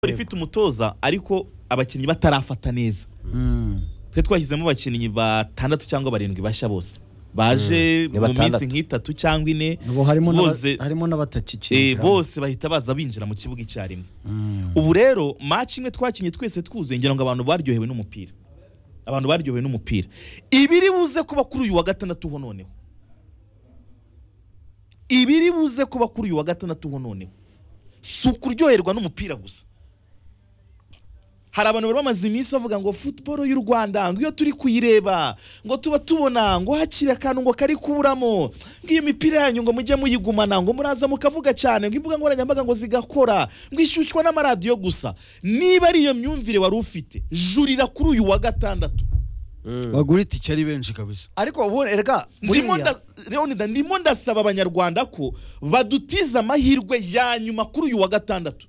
ikora ifite umutoza ariko abakinnyi batarafata neza twe twashyizemo abakinnyi batandatu cyangwa barindwi bashya bose baje Mm, ni mu minsi batandatu. nk'itatu cyangwa ine ubu harimo n'aba- bose- harimo eh, n'abatakikinjira bose bahita baza binjira mu kibuga icyarimwe ubu rero match imwe twakinnye twese twuzuye ngira ngo abantu baryohewe n'umupira abantu baryohewe n'umupira ibiri buze kuba kuri uyu wa gatandatu ho noneho ibiri buze kuba kuri uyu wa gatandatu ho noneho si ukuryoherwa n'umupira gusa hari abantu bari bamaze iminsi bavuga ngo futuboro y'u rwanda ngo iyo turi kuyireba ngo tuba tubona ngo hakiri akantu ngo kari kuramo ngo iyo mipira yanyu ngo mujye muyigumana ngo muraza mukavuga cyane ngo imbuga nkoranyambaga ngo zigakora ngo ishyushywa n'amaradiyo gusa niba ari iyo myumvire wari ufite jurira kuri uyu wa gatandatu bagura itike ari benshi kabisa ariko ubu erega ndimo buriya- nda- Leonida, ndimo ndasaba abanyarwanda ko badutiza amahirwe ya nyuma kuri uyu wa gatandatu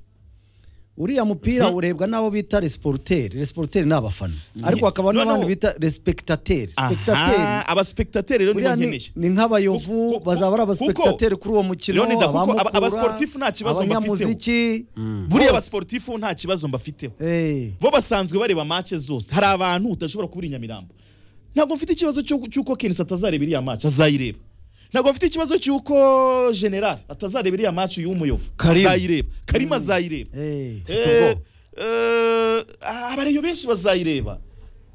uriya mupira urebwa n'abo bita resiporuteri resiporuteri ni abafana ariko hakaba Noneho- n'abandi bita resipekitateri aha Spectateri. abasipekitateri rero nibo buriya ni, nkeneye ni nk'abayovu Kuko- bazaba ari abasipekitateri kuri uwo mukino Leonidas, kuko aba- abamukura, abasportifu nta kibazo mbafiteho. abanyamuziki buriya bose. abasiporutifu nta kibazo mbafiteho Eh, bo basanzwe bareba mace zose hari abantu udashobora kubura inyamirambo ntabwo mfite ikibazo cy'uko- cy'uko kenisi atazareba iriya mace azayireba ntabwo mfite ikibazo cy'uko generali atazareba iriya mace y'umuyovu Karim. azayireba karima azayireba eh. Eh, eh, abareyo benshi bazayireba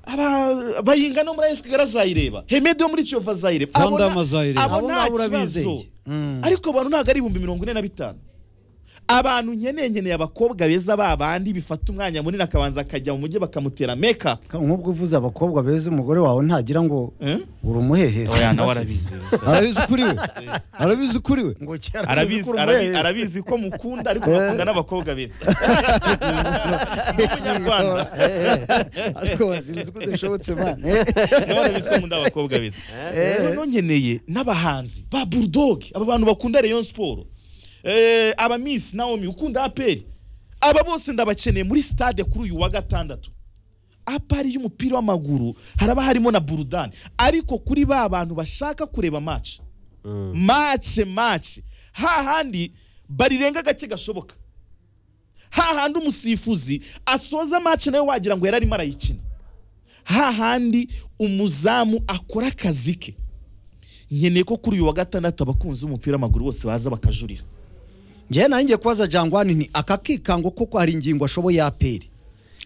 Aba- bayinga no muri esigara azayireba hemedi yo muri kiyovu azayireba Van Abo nta- Damme azayireba. abo Abo nta ngabo kibazo urabizeye. Mm. ariko abantu ntabwo ari ibihumbi mirongo ine na bitanu abantu nkeneye nkeneye abakobwa beza babandi bifata umwanya munini akabanza akajya mu mujyi bakamutera meka Ka- nk'ubwo uvuze abakobwa beza umugore wawe ntagira ngo uri umuhehesi oya nawe arabizi arabizi ukuri we arabizi ukuri we ngo arabizi arabi- arabizi ko mukunda ariko bakunda n'abakobwa beza umunyarwanda ariko wazibuze ko udashobotse mane nawe arabizi ko munda abakobwa beza rero nkeneye n'abahanzi ba bulldog aba bantu bakunda rayon siporo aba miss naomi ukunda aperi aba bose ndabakeneye muri stade kuri uyu wa gatandatu apari y'umupira w'amaguru haraba harimo na burudani ariko kuri ba bantu bashaka kureba match mace mace hahandi barirenga gake gashoboka hahandi umusifuzi asoza mace nawe wagira ngo yararimo arayikina hahandi umuzamu akora akazi ke nkeneye ko kuri uyu wa gatandatu abakunzi b'umupira w'amaguru bose baza bakajurira njyewe nari ngiye kubaza jangwani nti aka kikango koko hari ingingo ashoboye aperi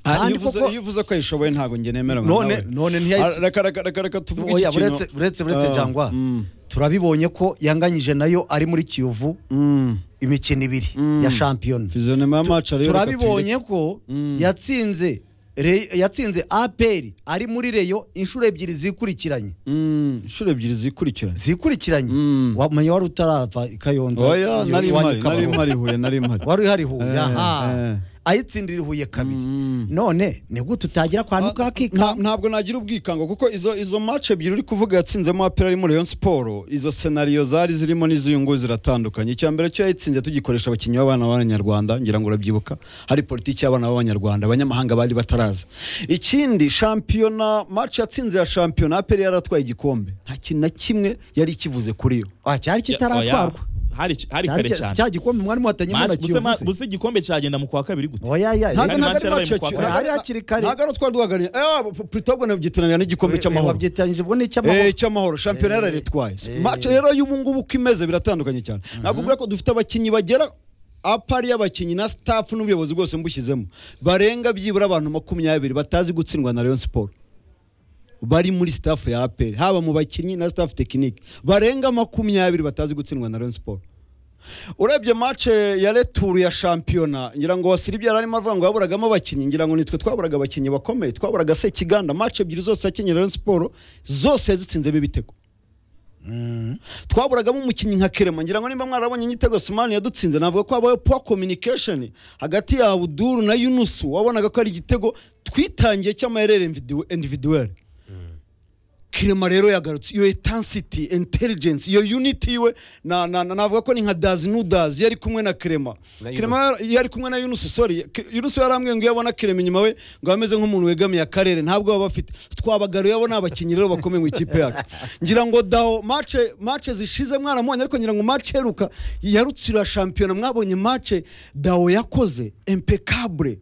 Ah, Kandi iyo uvuze- koko- iyo uvuze ko ayishoboye ntabwo njye nemera nka none nawe. none ntiyayi Ah, reka reka reka reka tuvuge Oya, iki kintu uretse- uretse uretse Ah, jangwa mm, turabibonye ko yanganyije nayo ari muri kiyovu mm. imikino ibiri Mm. ya shampiyona Fizionema ya match ariyo reka tuyireke. turabibonye ko Mm. yatsinze Re- yatsinze aperi ari muri reyo inshuro ebyiri zikurikiranye Mm, inshuro ebyiri zikurikiranye zikurikiranye Mm. wamenya wari utarava i kayonza oya iyo- nari iwanyu mpari i Kabaho. nari mpari huye nari mpari wari uhari hu Eh, yaha eh. ayitsindira i huye kabiri Mm. none ni gute utagira akantu ka Nta- kika ntabwo nagira ubwikango kuko izo izo match ebyiri uri kuvuga yatsinzemo apera ari muri Rayon Sport izo senariyo zari zirimo niz'uyu nguyu ziratandukanye icya mbere cyo yatsinze tugikoresha abakinnyi b'abana b'abanyarwanda ngira ngo urabyibuka hari politiki y'abana b'abanyarwanda abanyamahanga bari bataraza ikindi shampiyona match yatsinze ya shampiyona apera yaratwaye igikombe nta kintu na kimwe yari ikivuze kuri yo Ah, cyari kitaratwarwa Oya, hari hari cyari kare cya- cyane cya gikombe mwari muhatanye Match- na buse ma- kiyovu buse igikombe cyagenda mu kwa kabiri gute oya ya ntabwo Kandi ntabwo match ari yarabaye match mu kwa ya- kane. Hari hakiri kare. ntabwo ari utwari duhagarariye puritogo nabyitiranya n'igikombe cy'amahoro wabyitanyije ubwo ni icy'amahoro Eh, cy'amahoro shampiyona yararitwaye match rero y'ubu ngubu uko imeze biratandukanye cyane ntabwo mbura ko dufite abakinnyi bagera apari y'abakinnyi na staff n'ubuyobozi bwose mbushyizemo barenga byibura abantu makumyabiri batazi gutsindwa na Rayon Sport bari muri staff ya APR haba mu bakinnyi na staff tekinike barenga makumyabiri batazi gutsindwa na Rayon Sport urebye match ya retour ya shampiyona ngira ngo wasiribye yari arimo avuga ngo yaburagamo abakinnyi ngira ngo nitwe twaburaga abakinnyi bakomeye twaburaga se kiganda match ebyiri zose yakinnye Rayon Sport zose yazitsinzemo ibitego twaburagamo umukinnyi nka kerema ngira ngo nimba mwarabonye igitego sumani yadutsinze navuga ko habayeho poor communication hagati ya abuduru na yunusu wabonaga ko ari igitego twitangiye cy'amayerere individuel kirema rero yagarutse iyo etansiti intelligence iyo unity we na- na- na- navuga ko ni nka dazi nudazi yari kumwe na kirema Na kirema yari kumwe na yunusi sorry Ki- yunusi yarambwiye ngo iyo abona kirema inyuma we ngo ameze nk'umuntu wegamiye akarere ntabwo baba bafite twabagaruye abo ni abakinnyi rero bakomeye mu ikipe yacu ngira ngo daho mace mace zishize mwaramubonye ariko ngira ngo mace iheruka yarutsira shampiyona mwabonye mace daho yakoze impecable